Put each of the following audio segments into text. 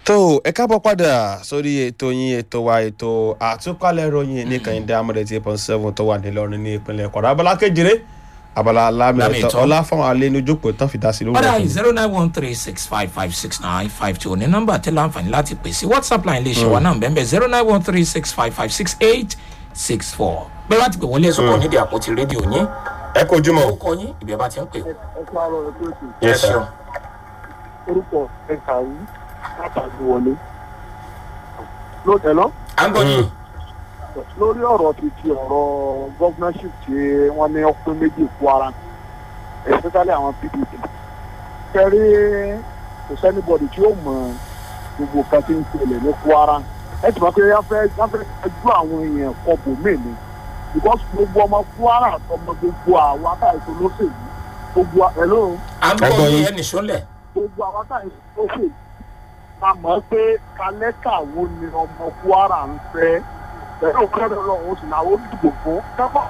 tó ẹ káàbọ̀ padà sórí ètò yín ètò wa ètò àtúpalẹ̀ ìròyìn ní kàyíndé amọ̀dé tí point seven tó wà nílọrin ní ìpínlẹ̀ kwara abala kejìlé abala Lámì lámìlẹ̀ ìtọ́. ọlá fáwọn alẹ́ ní ojókòó tán fi dá sí lórí padà ọ̀tún. zero nine one three six five five six nine five two ní nọ́mbà tí láǹfààní láti pè sí whatsapp line lè ṣe wa náà bẹ́ẹ̀ zero nine one three six five five six eight six four bẹ́ẹ̀ bá ti pè wọlé ẹ̀sùn kan nídìí àpótí rédíò yín ẹ kojú mọ́. ó kọ yín ìbí ẹ bá ti ń pè ẹ káàárọ̀ ẹ kúrò sí ẹ Yes, sir. ṣeun orúkọ ẹ kàwé látàgbé wọlé. ló tẹ̀lọ́ à ń gbọ́ yín lórí ọ̀rọ̀ ti ti ọ̀rọ̀ gọ́fúnánṣìp tí wọ́n ní ọpẹ́ méjì kwara especially àwọn pdp kẹrí kò sẹ́nibọ̀dì tí ó mọ gbogbo kan tí ń ṣẹlẹ̀ ní kwara ẹ ti mọ̀ pé wọ́n fẹ́ wọ́n fẹ́ ju àwọn èèyàn kọ bòmí ni because gbogbo ọmọ kwara àtọmọ gbogbo àwọn akáyọ̀tò lóṣèlú gbogbo ẹ̀ lóhùn à ń Ẹ gbọ́ gbọ́ yín yín. ẹnì sọ́lẹ̀ gbogbo àwọn táyì tó fè a mọ̀ pé kálẹ́kà wo ni ọmọ kwara ń fẹ́ pẹ̀lú kẹ́rẹ́ lọ́wọ́ sì làwọn olùdìbò fún kẹ́kọ̀ọ́.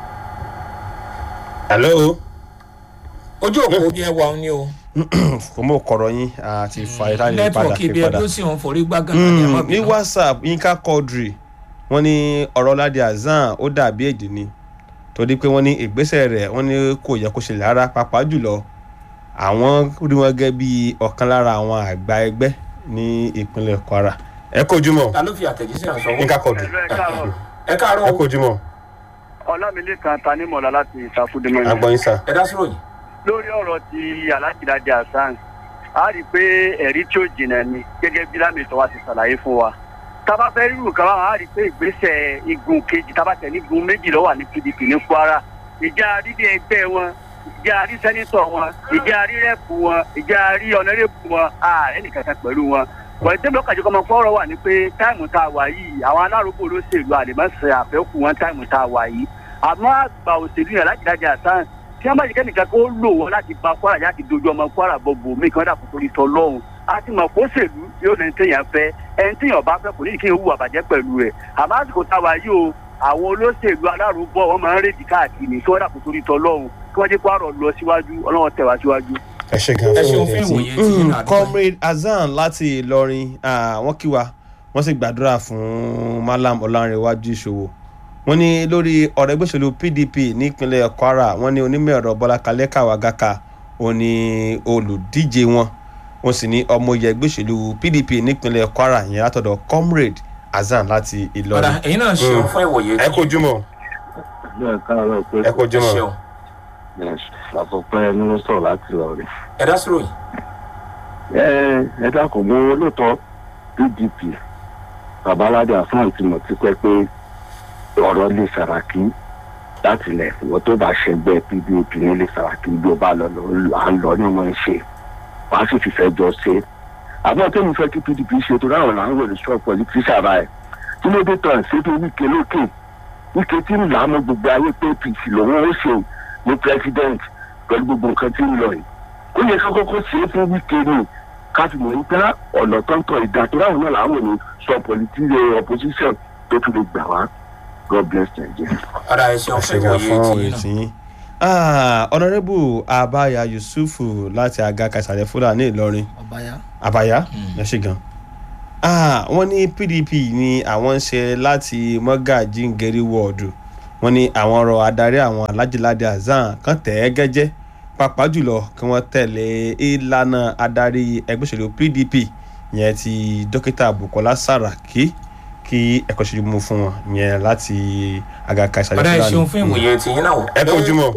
hello. ojú òpó bí ẹ wà ó ní o kò mọ̀ kọ̀rọ̀ yín àti fa ìtàlẹ̀ padà nẹ́tíwọ̀kì fi ibi padà. ẹbí ó sì ń forí gbá gánà ní Mm, ẹ̀mọ́ ní bínú whatsapp yínká quadri wọ́n ní ọ̀rọ̀ ládì azan ó dàbí èdè ni torí pé wọ́n ní ìgbésẹ̀ rẹ̀ wọ́n ní kò yẹ kó ṣẹlẹ̀ rárá pàápàá jùlọ àwọn rí wọn gẹ́gẹ́ bí ọ̀kan lára àwọn àgbà ẹgbẹ́ ní ìpínlẹ̀ kwara. ẹ kojú mọ́ ta ló fi àtẹ̀jíṣẹ́ hàn sọ́wọ́ yínká quadri ẹ káàárọ̀ ẹ káàárọ̀ o kojú mọ́ ọlámilékan tanímọ̀lá láti ìsàfúdìmọ̀ agbọ̀nyin sá. ẹ dá sí ròyìn lórí ọ̀rọ̀ ti alájìdájà hasan a rí i pé ẹ̀rí tí ó jìnà ni gẹ́gẹ́ bí lámìtọ́ wa ti ṣàlàyé fún wa tábà fẹ́ rírù kan báwọn a rí i pé ìgbésẹ̀ igun kejì tábà tẹ̀ ní igun méjì ló wà ní pdp ní kwara ìjà rídí ẹgbẹ́ wọn ìjà rí sẹ́nitọ̀ wọn ìjà rí rẹ́pù wọn ìjà rí ọ̀nẹ́rẹ́pù wọn ààrẹ nìkankan pẹ̀lú wọn wọ́n ti tẹ́lẹ̀ ọ̀kàjọ́ kọ́mọ fọ́ọ̀rọ̀ wà ní pé táìmù tá a wà yìí àwọn alárògbò olóṣèlú àlèmọ́sẹ̀ àfẹ́kù wọn táìmù tá a wà yìí àmọ́ àgbà òṣèlú yẹn alájìdájà hasan tí wọn bá jẹ kẹ́nìkan kó lò wọn láti ba kwara láti dojú ọmọ kwara bọ̀bọ̀ mí kan dàpọ̀ torí tọ́ lọ́hùn a ti mọ̀ kó ṣèlú yóò lẹ́ni téèyàn fẹ́ ẹni téèyàn bá fẹ́ kò ní kí n hùwà bàjẹ́ pẹ̀lú rẹ̀ àmọ́ àsìkò táwa yìí o àwọn olóṣèlú alárùbọ̀ wọn máa ń rèdí káàkiri kí wọ́n dàpọ̀ torí tọ́ lọ́hùn kí wọ́n jẹ́ kwara lọ síwájú ọlọ́wọ́n tẹ̀ wá síwájú. ẹ ṣe gan Ẹ ṣeun fún fún ìrètí. ìwòye tí yín náà Mm, comrade azan láti ìlọrin ah, wọ́n kí wa wọ́n sì gbàdúrà fún malam ọlárẹ̀wájú ìṣòwò wọ́n ní lórí ọ̀rọ̀ ẹgbẹ́ òṣèlú pdp nípínlẹ̀ kwara wọ́n ní onímọ̀ ẹ̀rọ bọ́lá kalẹ́kà wàgàkà òun ni olùdíje wọn wọ́n sì ní ọmọ oyè ẹgbẹ́ òṣèlú pdp nípínlẹ̀ kwara yẹn látọ̀dọ̀ comrade azan láti padà ìlọrin. ẹ̀yin náà ṣeun fún ìwòye tí ẹ kojú mọ́ bẹ́ẹ̀ káàárọ̀ pé ẹ kojú ẹ mọ́. ṣeun àpòpẹ́ ẹni ló sọ̀rọ̀ láti lọ rẹ̀. ẹ dá sí ròyìn ẹ ẹ dákun mọ olóòótọ́ pdp babaládé hasan ti mọ̀ tipẹ́ pé ọ̀rọ̀ lè sàràkí láti lẹ̀ wọ́n tó bá ṣẹgbẹ́ pdp ní lè sàràkí bí ó bá lọ lọ à ń lọ ní wọ́n ń ṣe wàá sì fi fẹ́ jọ ṣe. àmọ́ tó ń fẹ́ kí pdp ṣe tó dáhùn là ń wò ní strong politician báyìí tí ló dé tán ṣé tó wíkẹ́ lókè wíkẹ́ tí ń là á mọ gbogbo ayé pé apc lòun ó ṣe ní president pẹ̀lú gbogbo nǹkan tí ń lọ yìí ó yẹ kó kọ́kọ́ ṣe é fún wíkẹ́ ni ká fi mọ̀ nípa ọ̀nà tọ́ntọ́ ìdá tó ráhùn náà làwọn ní sọ political opposition tó tún lè gbà wá god bless nigeria. padà ẹ ṣeun ẹ fún ṣe gan ìwòye fún tí yín ìrètí yín. Ah, honourable abaya yusufu láti aga kàṣàlẹ̀ fúlàní ìlọrin náà ọbàyà àbáyá ẹ ṣe gan. Ah, wọ́n ní pdp ni àwọn ń ṣe láti mọ́gàjí ngeri wọ́ọ̀dù wọ́n ní àwọn ọ̀rọ̀ adarí àwọn alájìláde azan kan tẹ̀ ẹ́ gẹ́jẹ́ pàápàá jùlọ kí wọ́n tẹ̀lé ìlànà adarí ẹgbẹ́ òṣèlú pdp yẹn ti dókítà bukola saraki kí ẹ̀kọ́ ṣe mú fún wọn yẹn láti àgàkà ìsàlẹ̀ padà ẹ fúlàní. ṣeun fún ìwòye tí yín náà ẹ kojú mọ́.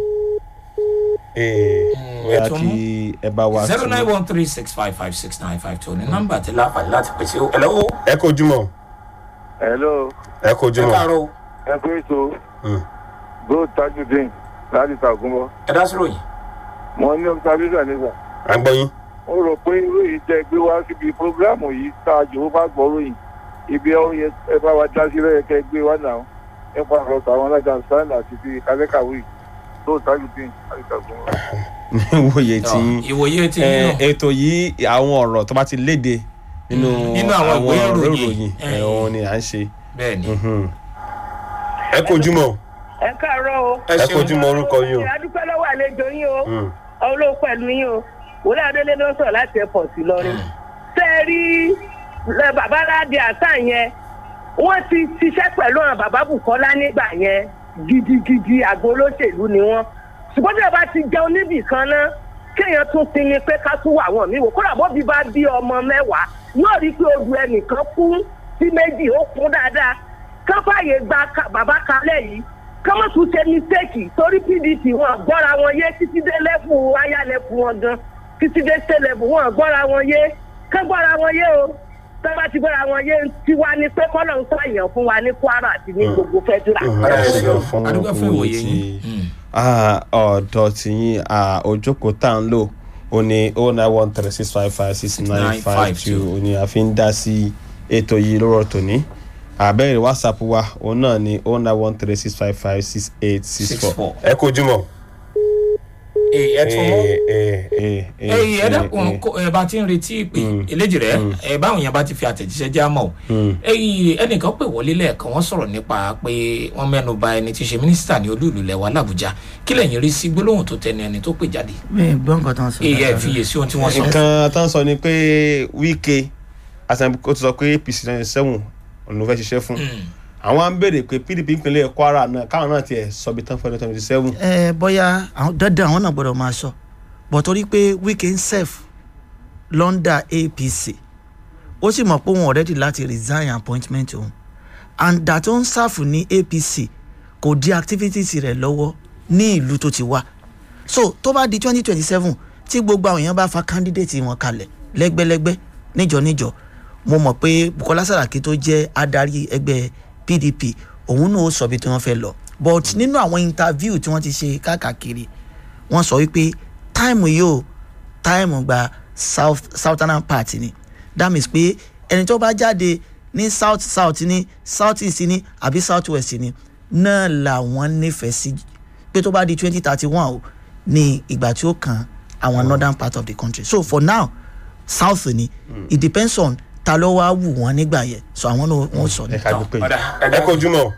Mm, bóyá ẹ tún kí ẹ bá wa zero tún- nine one three six five five six nine five two ní nọ́mbà tí láǹfààní láti pèsè o ẹ lọ́wọ́ ẹ kojú mọ́. hello ẹ kojú ẹ mọ́. káàárọ̀ o ẹ pé so Mm. gold tajudeen láti tàgùnbọ ẹ dá sí ròyìn mo ní observation nígbà à ń gbọ́ yín. ó rò pé ìròyìn tẹ gbé wá síbi programu yìí tá a jòwó bá gbọ́ ròyìn ibi ẹ yẹ ẹ bá wa dá sílẹ̀ kẹ gbé wá náà nípa ọ̀rọ̀ tàwọn alájà sáńdà àti ti kálẹ́kàwé tó tajudeen láti tàgùnbọ. níwòye tí Ọ, ìwòye tí yín ẹ, náà ètò yìí àwọn ọ̀rọ̀ tó bá ti léde nínú Mm, nínú àwọn ìwé ọ̀rọ̀ ìròyìn. ẹ, Eh. òun ni à ń ṣe. bẹ́ẹ̀ ni Mhm. ẹ kojú mọ́. ẹ káàárọ̀ o. ẹ ẹ ṣeun kojú mọ́ orúkọ yín o. adúpẹ́ lọ́wọ́ àlejò yín o Mm. olóò pẹ̀lú yín o wòlé adélé ló ń sọ̀rọ̀ láti airport lọ́rin. ṣé ẹ rí lẹ bàbá aládé àṣà yẹn wọ́n ti ṣiṣẹ́ pẹ̀lú àwọn bàbá bukola nígbà yẹn gidigidi àgbo olóṣèlú ni wọ́n ṣùgbọ́n tí a bá ti jẹun níbì kan náà kéèyàn tún sinmi pé ká tún wà wọ́n mí wò kódà bóbi bá bí ọmọ mẹ́wàá yóò rí i pé odù ẹnìkan kún sí méjì ó kún dáadáa ká fààyè gba ka- bàbá kalẹ̀ yìí ká má tún ṣe mistake torí pdp wọn gbọ́ra wọn yé títí dé lẹ́fù ayálẹ̀fù wọn gan títí dé sẹ́lẹ̀fù wọn gbọ́ra wọn yé ká gbọ́ra wọn yé o tọ́ba ti gbọ́ra wọn yé tiwa ni pé kọ́lọ̀ ń sọ̀yàn fún wa ní kwara àti ní gbogbo fẹ́dúrà. Ọ̀rẹ́ ẹ ẹ ṣeun ṣeun. fún Adúgbò fún owó ìwòye tí yín. Mm. Ah, ọ̀dọ̀ tìyín ah, ojókòó tá à ń lò ó ní o nine one three six five five six nine five two ó ní a fi ń dá sí ètò yìí lọ́rọ̀ tòní àbẹ̀rẹ̀ whatsapp wa òun náà ní o nine one three six five five six eight six Six four four. ẹ kojú mọ́. Ee, ẹ tún mú. ẹ ẹyìn ẹ dẹ́kun kó- ẹ bá ti ń retí ìpè eléjì rẹ ẹ báwọn yẹn bá ti fi àtẹ̀jíṣẹ́ já mọ́ o ẹyìn ẹnìkan pè wọlé lẹ́ẹ̀kan wọ́n sọ̀rọ̀ nípa pé wọ́n mẹ́nu bà ẹni tí í ṣe mínísítà ní olú ìlú lẹ́wà làbújá kí lẹ́yìn rí sí gbólóhùn tó tẹnu ẹni tó pè jáde mi ì gbọ́ nǹkan tó ń sọ. èyí ẹ fiyèsí ohun tí wọ́n sọ nǹkan tó ń sọ ni pé wíkẹ́ asanbi ó ti sọ pé apc náà sẹ́wọ̀n òun ló fẹ́ ṣiṣẹ́ fún àwọn á ń béèrè pé pdp ìpínlẹ̀ kwara náà káwọn náà tiẹ̀ sọ bí tán fún ẹni twenty seven ẹ bóyá àwọn dandan àwọn náà gbọ́dọ̀ máa sọ bọ̀ torí pé wike ń serve lọ́ndà apc ó sì mọ̀ pé òun already láti resign appointment òun and that ó ń sáfù ní apc kò di activities rẹ̀ lọ́wọ́ ní ìlú tó ti wá so tó bá di twenty twenty seven tí gbogbo àwọn èèyàn bá fa candidate wọn kalẹ̀ lẹ́gbẹ́lẹ́gbẹ́ níjọ níjọ mo mọ̀ pé bukola saraki tó jẹ́ adarí ẹgbẹ́ pdp òun náà ó sọ bí tí wọ́n fẹ́ lọ but nínú àwọn interview tí wọ́n ti ṣe káàkiri wọ́n sọ wípé táìmù yìí ó táìmù gba south southern part ni that means pé ẹni tó bá jáde ní south south ní south east ní àbí south west ní náà làwọn nífẹ̀ẹ́ sí pé tó bá di twenty thirty one o ní ìgbà tí ó kan àwọn northern part of the country so for now south ni it depends on ta ló wá wù wọ́n nígbà yẹn so àwọn náà wọ́n sọ ẹ ní. ká dúpẹ́ Ọ̀dà, ẹ ẹ kojú mọ́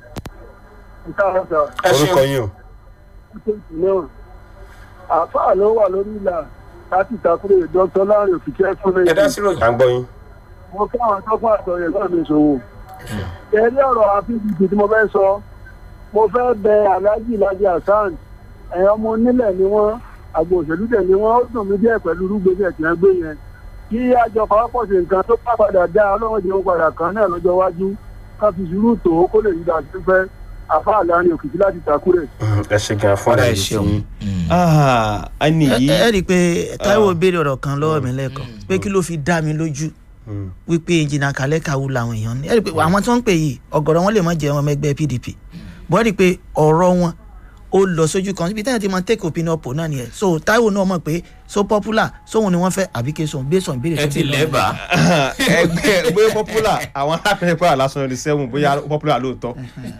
ẹ orúkọ ṣeun yín o. náà àáfàá ló wà lórí ìlà láti ìtakùrẹ̀ dr láàrin òkìkẹ́ fún mi. ẹ dá sí ròyìn à ń gbọ́ yín. mo káwọn tọ́kùn àtọ̀yẹ̀ náà mi ṣòwò. ẹ̀rí ọ̀rọ̀ àfihàn tí mo fẹ́ sọ mo fẹ́ bẹ aláàjì lajì hasan ẹ̀yàn ọmọ onílẹ̀ ni wọ́n àgbo òṣèlú tẹ̀ ni wọ́n ó dùn mí díẹ̀ pẹ̀lú rúgbẹ́sẹ̀ tí wọ́n gbé yẹn kí àjọ pàápọ̀ sí nǹkan tó bá padà dá ọlọ́run jẹun padà kan náà lọ́jọ́ iwájú ká fi sùúrù tó kó lè rí dàsí fẹ́ àfáà láàrin òkìkí láti takúrẹ̀. ẹ ṣe gan fún ọ̀dà ẹ àyè ṣeun tí ẹni ẹ yìí ẹ rí i pé taiwo béèrè ọ̀rọ̀ kan lọ́wọ́ mi lẹ́ẹ̀kan pé kí ló fi dá mi lójú wípé ìjìnà kálẹ̀ kàwú làwọn èèyàn ní ẹ rí i pé àwọn tí wọ́n ń pè yìí ọ̀gọ̀rọ̀ wọn lè má jẹ́ ọmọ ẹgbẹ́ pdp bọ́ ẹ rí i pé ọ̀rọ̀ wọn ó lọ sójú kan ibi tẹ́yìn tí wọ́n take opinion poll náà nìyẹn so taiwo náà mọ̀ pé so popular sóhun ni wọ́n fẹ́ àbí kí sóhun based on ìbéèrè ẹ tó ti bí lọ́wọ́ lẹ́bàá ẹgbẹ́ bóyá popular àwọn alápẹ̀rẹ̀ pàrọ̀ lásán ní seven bóyá popular lóòótọ́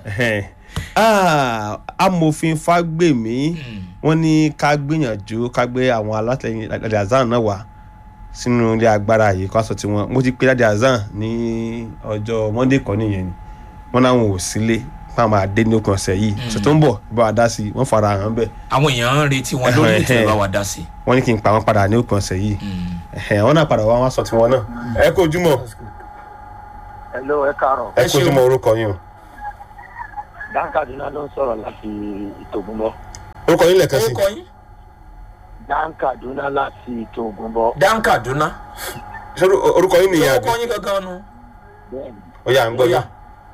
Ah, amòfin fagbemi wọ́n ní ká gbìyànjú ká gbé àwọn alátẹ̀yìn Ladi Hasan náà wá sínú ilé agbára yìí kó aṣọ tiwọn mo ti pe Ladi Hasan ní ọjọ́ monday kan nìyẹn ni wọ́n náwọn ò sílé fáwọn àdé ní òkun ọ̀sẹ̀ yìí ọ̀sẹ̀ tó ń bọ̀ bá wa dá sí i wọ́n fara hàn bẹ́ẹ̀ àwọn èèyàn ń retí wọn lórí ètò ìbá wa dá sí wọ́n ní kí n pa wọn padà ní òkun ọ̀sẹ̀ yìí Ẹ̀hẹ̀, wọ́n náà padà wá wọn aṣọ tiwọn náà ẹ kó ojúmọ́ hello ẹ káàárọ̀ ẹ kó ojúmọ́ orúkọ yín o dáńkàdúná ló ń sọ̀rọ̀ láti ìtògùnbọ̀ orúkọ yín lẹ́ẹ̀kan sí orúkọ yín dáńkàdúná láti ìtògùnbọ̀ dan kaduna ṣé orú- orúkọ yín nìyẹn àbí orúkọ yín gangan nu bẹ́ẹ̀ni ó yà ń gbọ́ yá.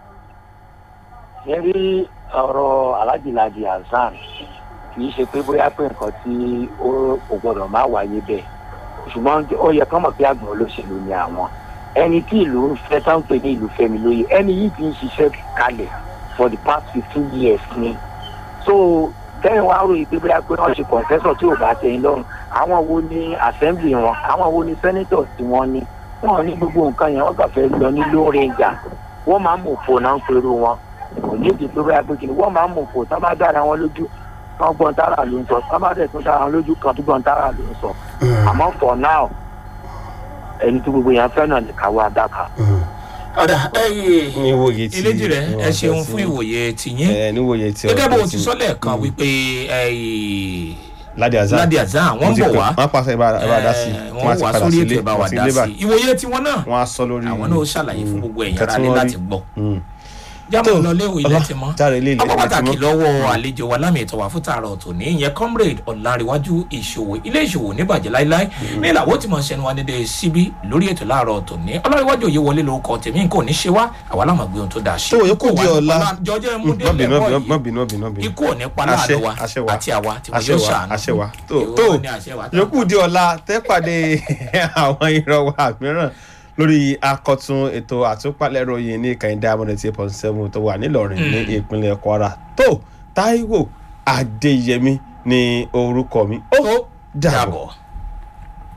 ṣe rí ọ̀rọ̀ alájìlájì hasan kì í ṣe pé bóyá pé nǹkan tí ó kò gbọdọ̀ má wáyé bẹ́ẹ̀ ṣùgbọ́n ó yẹ kán mọ̀ pé àgbọ̀n olóṣèlú ni àwọn ẹni tí ìlú ń fẹ́ táwọn pè ní ìlú fẹ́mi lóye ẹni yìí ti ń ṣiṣẹ́ kalẹ̀ for the past fifteen years ni so tẹ́yìn wá ròyìn pé bóyá pé wọ́n ṣe kọ̀ǹtẹ́sọ̀ tí ò bá tẹ̀yìn lọ́rùn àwọn wo ni assembly wọn àwọn wo ni senator tí wọ́n ní wọn ò ní gbogbo nǹkan yẹn wọ́n kàn fẹ́ lọ ní lóore ìjà wọ́n máa ń mọ̀ fò náà ń perú wọn kò ní ìdí pé bóyá pé kìnnì wọ́n máa ń mọ̀ fò tá bá dára wọn lójú kan gbọ́n tára ló ń sọ tá bá dẹ̀ tún dára wọn lójú kan tó gbọ́n tára ló ń sọ àmọ́ for now ẹni tí gbogbo yẹn fẹ́ náà lè káwọ́ adáka. ọ̀dà ẹ̀yẹ ní ìwòye tí eléjì rẹ ẹ ṣeun fún ìwòye tìyín ẹ ní ìwòye tí gẹ́gẹ́ bó o ọ̀dọ̀ ti tí- sọ lẹ́ẹ̀kan wípé ẹ̀yẹ ládì azan ládì azan wọ́n ń bọ̀ wá wọ́n pàṣẹ ìbá dá sí Eh, wọ́n wá sórí ètò ìbá wa dá sí ìwòye tiwọn náà wọ́n á sọ lórí àwọn náà ó ṣàlàyé fún gbogbo ẹ̀yàn nǹkan tí ara ní wọ́n láti rí. gbọ́ Mm. jámọ̀ Tó, lọ léwu ilé ọlá, ti mọ́ járe ilé ilẹ̀ ọkọ̀ ti pàtàkì mọ́. lọ́wọ́ àlejò wa lámì ìtọ́wà fún tààrà ọ̀tọ̀ ní ìyẹn comrade ọ̀làǹrẹ̀wájú ìṣòwò ilé ìṣòwò níbàjẹ́ láíláí ní ìlàwọ́ tí mo ń ṣẹnu wa dédé síbí lórí ètò láàárọ̀ ọ̀tọ̀ ní ọlọ́rẹ̀wájú òye wọlé lórúkọ tèmi nǹkan ò ní ṣe wá àwa láwọn gbé ohun tó dáa ṣe tó yẹ kó di ọ̀la jọjọ́ Mm, ẹmu má délẹ̀ bínú wọ̀ má yìí bínú má bínú má bínú ikú ò ní pa láàánú wa àṣẹ wa àti àwa tí mo àṣẹ yóò wa ṣàánú àṣẹ wa tó Èwo tó ni àṣẹ wa tá? yòókù di ọ̀la tẹ́ pàdé àwọn ìrọ̀wà mìíràn lórí akọ̀tun ètò àtúpalẹ̀ ròyìn ní kàìndé amúnẹ̀tì eight point seven tó wà nílọrin ní ìpínlẹ̀ kwara tó táíwò adéyẹmí ní orúkọ mi ó Ó dàbọ̀. dàbọ̀.